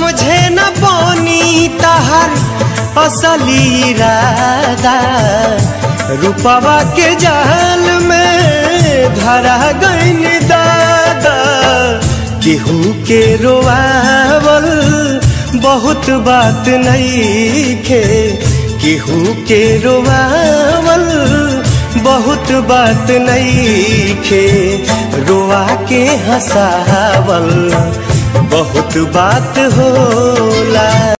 समझे न पानी तहर असली इरादा रूपवा के जाल में धरा गईन दादा केहू के रोआवल बहुत बात नहीं खे केहू के रोआवल बहुत बात नहीं खे रोआ के हंसावल बहुत बात होला